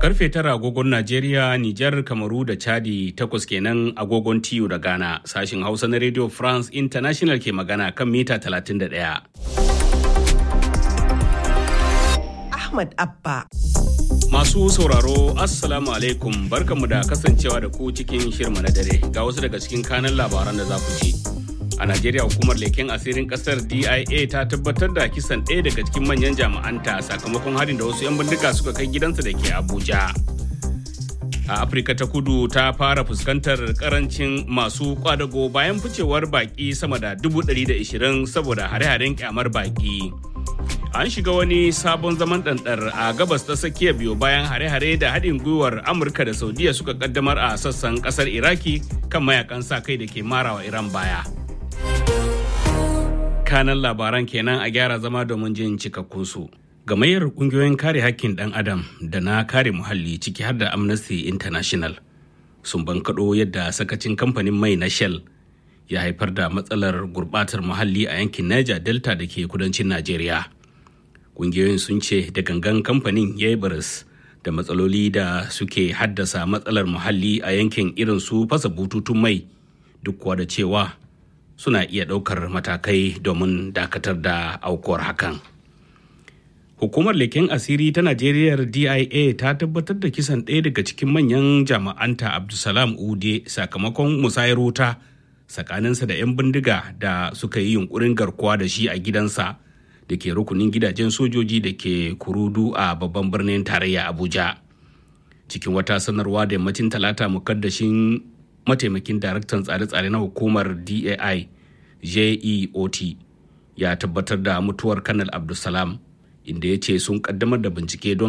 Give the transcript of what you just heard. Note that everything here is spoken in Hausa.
Karfe tara agogon Najeriya, Nijar, Kamaru da Chadi takwas kenan agogon TU da Ghana. Sashin Hausa na Radio France International ke magana kan mita 31. Ahmad Abba. Masu sauraro, Assalamu alaikum barkanmu da kasancewa da ku cikin shirma na dare ga wasu daga cikin kanan labaran da za ku ci. A Najeriya hukumar leken asirin kasar DIA ta tabbatar da kisan ɗaya daga cikin manyan jami'anta sakamakon harin da wasu 'yan bindiga suka kai gidansa da ke Abuja. A Afirka ta kudu ta fara fuskantar karancin masu kwadago bayan ficewar baki sama da 120 saboda hare-haren kyamar baki. An shiga wani sabon zaman ɗanɗar a gabas ta tsakiya biyu bayan hare-hare da haɗin gwiwar Amurka da Saudiya suka kaddamar a sassan ƙasar Iraki kan mayakan sa kai da ke marawa Iran baya. kanan labaran kenan a gyara zama domin jin cikakkunsu. Gamayyar kungiyoyin kare hakkin ɗan adam da na kare muhalli ciki har da Amnesty International sun bankaɗo yadda sakacin kamfanin mai na Shell ya haifar da matsalar gurɓatar muhalli a yankin Niger Delta da ke kudancin Najeriya. Kungiyoyin sun ce da gangan kamfanin ya yi baris da matsaloli da suke haddasa matsalar muhalli a yankin irin su fasa bututun mai duk kuwa da cewa suna iya ɗaukar matakai domin dakatar da aukuwar hakan. Hukumar leken asiri ta Najeriya DIA ta tabbatar da kisan ɗaya daga cikin manyan jama'anta Abdulsalam Ude sakamakon musayar wuta tsakaninsa da 'yan bindiga da suka yi yunkurin garkuwa da shi a gidansa da ke rukunin gidajen sojoji da ke kurudu a babban birnin tarayya Abuja. Cikin wata sanarwa da yammacin talata mukaddashin mataimakin daraktan tsare-tsare na hukumar dai jeot ya tabbatar da mutuwar kanal abdulsalam inda ya ce sun kaddamar da bincike don